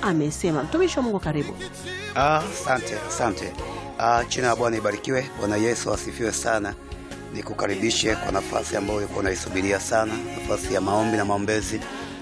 amesema. Mtumishi wa Mungu, karibu. Asante, asante. Ah, jina la Bwana ibarikiwe. Bwana Yesu asifiwe sana. Nikukaribishe kwa nafasi ambayo ulikuwa unaisubiria sana, nafasi ya maombi na maombezi.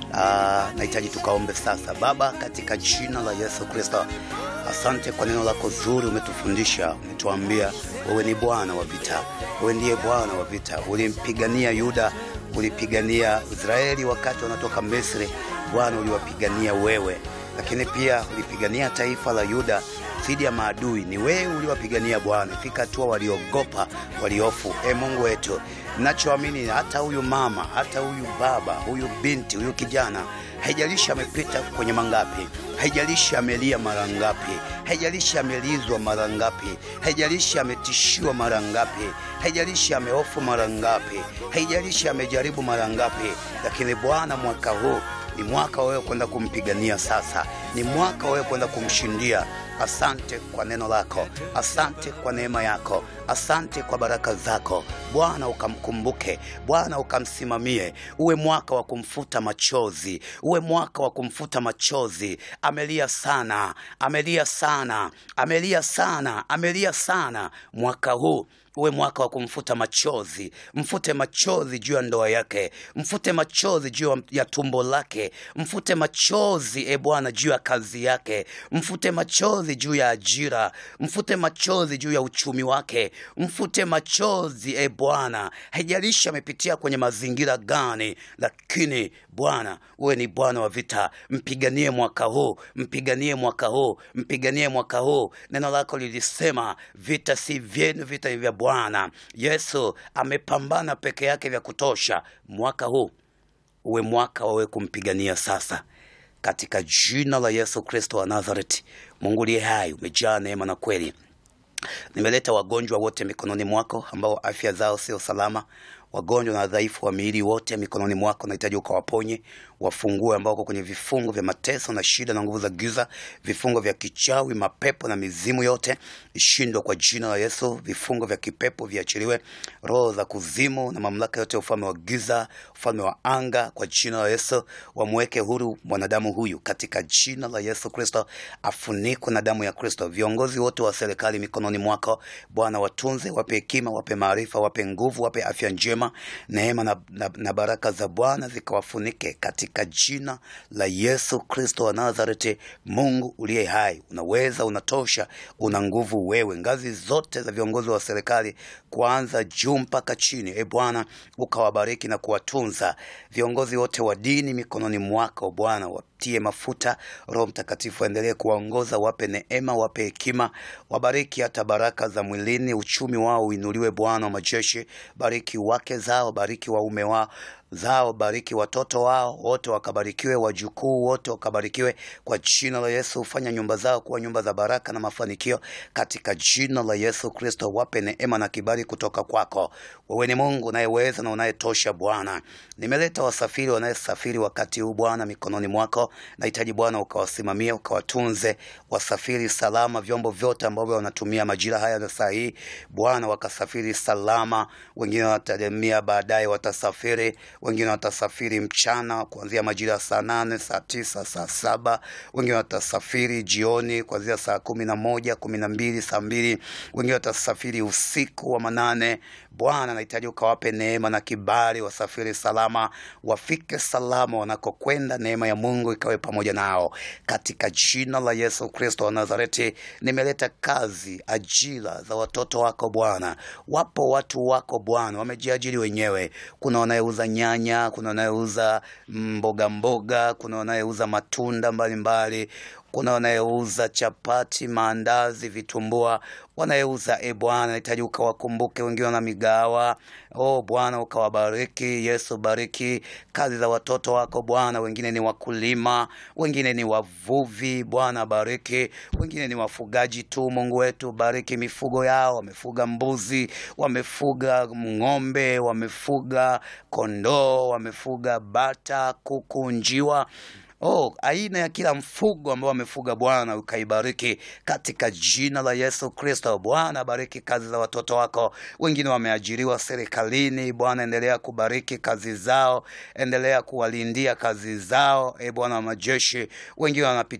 Ah, nahitaji tukaombe sasa. Baba, katika jina la Yesu Kristo, asante kwa neno lako zuri, umetufundisha, umetuambia wewe ni Bwana wa vita, wewe ndiye Bwana wa vita. Ulimpigania Yuda, ulipigania Israeli wakati wanatoka Misri. Bwana, uliwapigania wewe lakini pia ulipigania taifa la Yuda dhidi ya maadui. Ni wewe uliwapigania Bwana, fika hatua waliogopa, waliofu. E Mungu wetu, nachoamini hata huyu mama, hata huyu baba, huyu binti, huyu kijana, haijalishi amepita kwenye mangapi, haijalishi amelia mara ngapi, haijalishi amelizwa mara ngapi, haijalishi ametishiwa mara ngapi, haijalishi amehofu mara ngapi, haijalishi amejaribu mara ngapi, lakini Bwana mwaka huu ni mwaka wewe kwenda kumpigania sasa, ni mwaka wewe kwenda kumshindia. Asante kwa neno lako, asante kwa neema yako, asante kwa baraka zako Bwana. Ukamkumbuke Bwana, ukamsimamie, uwe mwaka wa kumfuta machozi, uwe mwaka wa kumfuta machozi. Amelia sana, amelia sana, amelia sana, amelia sana. Mwaka huu uwe mwaka wa kumfuta machozi. Mfute machozi juu ya ndoa yake, mfute machozi juu ya tumbo lake, mfute machozi e Bwana juu ya kazi yake, mfute machozi juu ya ajira, mfute machozi juu ya uchumi wake, mfute machozi e Bwana. Haijalishi amepitia kwenye mazingira gani, lakini Bwana uwe ni Bwana wa vita. Mpiganie mwaka huu, mpiganie mwaka huu, mpiganie mwaka huu. Neno lako lilisema vita si vyenu, vita ni vya Bwana. Yesu amepambana peke yake vya kutosha. Mwaka huu uwe mwaka wawe kumpigania sasa, katika jina la Yesu Kristo wa Nazareti. Mungu liye hai, umejaa neema na kweli. Nimeleta wagonjwa wote mikononi mwako ambao afya zao sio salama, wagonjwa na wadhaifu wa miili wote mikononi mwako. Nahitaji ukawaponye, wafungue ambao wako kwenye vifungo vya mateso na shida na nguvu za giza, vifungo vya kichawi, mapepo na mizimu yote ishindwe kwa jina la Yesu. Vifungo vya kipepo viachiliwe, roho za kuzimu na mamlaka yote ya ufalme wa giza, ufalme wa anga, kwa jina la Yesu. Wamweke huru mwanadamu huyu katika jina la Yesu Kristo, afunikwe na damu ya Kristo. Viongozi wote wa serikali mikononi mwako Bwana, watunze, wape hekima, wape maarifa, wape nguvu, wape afya njema, neema na, na, na baraka za Bwana zikawafunike katika jina la Yesu Kristo wa Nazareti. Mungu uliye hai, unaweza, unatosha, una nguvu wewe. Ngazi zote za viongozi wa serikali kuanza juu mpaka chini, e Bwana, ukawabariki na kuwatunza. Viongozi wote wa dini mikononi mwako Bwana, watie mafuta. Roho Mtakatifu aendelee kuwaongoza, wape neema, wape hekima, wabariki hata baraka za mwilini, uchumi wao uinuliwe. Bwana wa majeshi, bariki wake zao, bariki waume wao zao bariki watoto wao wote wakabarikiwe, wajukuu wote wakabarikiwe kwa jina la Yesu. Fanya nyumba zao kuwa nyumba za baraka na mafanikio katika jina la Yesu Kristo. Wape neema na kibali kutoka kwako. Wewe ni Mungu unayeweza na unayetosha. Bwana, nimeleta wasafiri wanayesafiri wakati huu Bwana mikononi mwako. Nahitaji Bwana ukawasimamia, ukawatunze wasafiri salama, vyombo vyote ambavyo wanatumia majira haya na saa hii Bwana, wakasafiri salama. Wengine watatemia baadaye watasafiri wengine watasafiri mchana kuanzia majira ya saa nane, saa tisa, saa saba. Wengine watasafiri jioni kuanzia saa kumi na moja, kumi na mbili, saa mbili. Wengine watasafiri usiku wa manane. Bwana, nahitaji ukawape neema na kibali, wasafiri salama, wafike salama wanakokwenda. Neema ya Mungu ikawe pamoja nao katika jina la Yesu Kristo wa Nazareti. Nimeleta kazi, ajira za watoto wako Bwana. Wapo watu wako Bwana wamejiajiri wenyewe. Kuna wanayeuza nyanya, kuna wanayeuza mboga mboga, kuna wanayeuza matunda mbalimbali mbali kuna wanayeuza chapati, maandazi, vitumbua, wanayeuza e Bwana, nahitaji ukawakumbuke. Wengine wana migawa, oh Bwana ukawabariki. Yesu, bariki kazi za watoto wako Bwana. Wengine ni wakulima, wengine ni wavuvi, Bwana bariki. Wengine ni wafugaji tu, Mungu wetu, bariki mifugo yao. Wamefuga mbuzi, wamefuga ng'ombe, wamefuga kondoo, wamefuga bata, kuku, njiwa Oh, aina ya kila mfugo ambao wamefuga Bwana ukaibariki katika jina la Yesu Kristo. Bwana bariki kazi za watoto wako. Wengine wameajiriwa serikalini, Bwana endelea kubariki kazi zao, endelea kuwalindia kazi zao, e Bwana wa majeshi. Wengine wanapitia